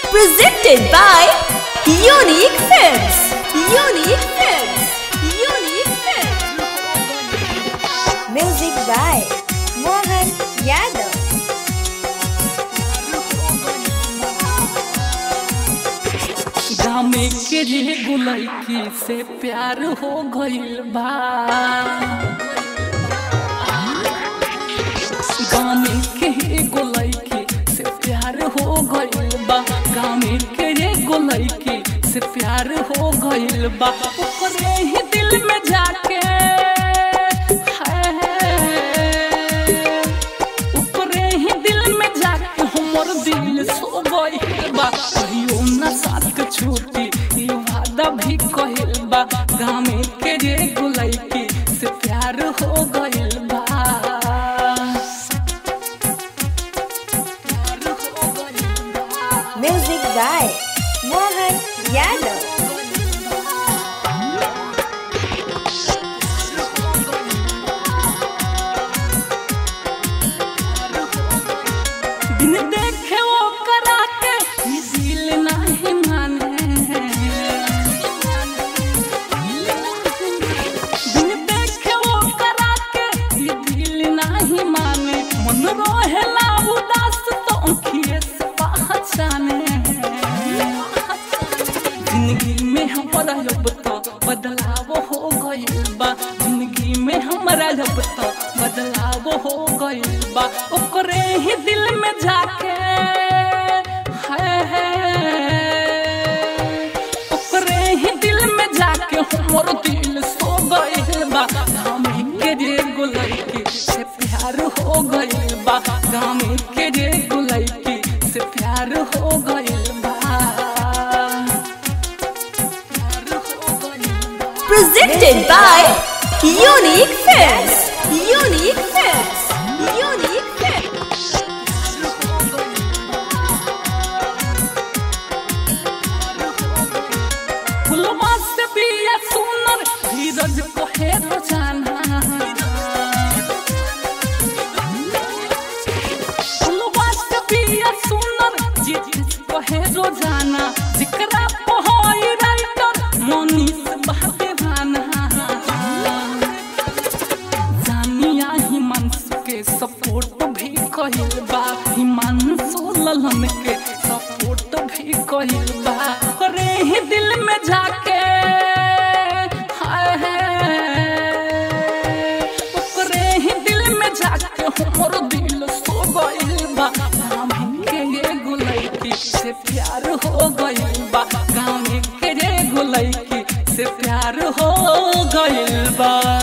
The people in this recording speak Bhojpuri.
Presented by Unique Films. Unique Films. Unique Films. Music by Mohan Yadav. गामे के रे गुलैकी से प्यार हो गइल बा गामे के रे गुलैकी से प्यार हो गइल बा गामे के रे गुलैकी से प्यार हो गइल बा ओकरे ही दिल में जाके हाय ऊपरे ही दिल में जाके हमर दिल सो गइल बा कहियो ना साथ छूटी ई वादा भी कहिल बा गामे के रे गुलैकी से प्यार हो गइल बा प्यार हो गइल बा Music by Mohan Yadav. बिन देखे वो करा के ई दिल नहीं माने बिन देखे वो करा के ई दिल नहीं माने मन रोहेला उदास तो अंखिए से पहचाने जिंदगी में हमारा अब तो बदलाव हो गइल बा जिंदगी में हमारा अब तो बदलाव हो गइल बा ओकरे ही दिल में जाके हाय ओकरे ही दिल में जाके हमर दिल सो गइल बा गाँव के रे गुलैकी से प्यार हो गइल बा गाँव के रे गुलैकी से प्यार हो गइल बा प्यार हो गइल बा Presented by Unique Films. Unique Films. Unique Films. फुलवा से बिया सुनर धीरज को है रोजाना फुलवा से बिया सुनर जीत को है रोजाना जिकरा पहोई राइटर मनीष बहदेवाना जानिया हिमांशु के सपोर्ट भी कहिल बा हिमांशु ललन के सपोर्ट भी कहिल बा करे ही दिल में जाके हाय ओकरे ही दिल में जाके हमर दिल सो गइल बा गाँव के ये गुलैकी से प्यार हो गइल बा गाँव के ये गुलैकी से प्यार हो गइल बा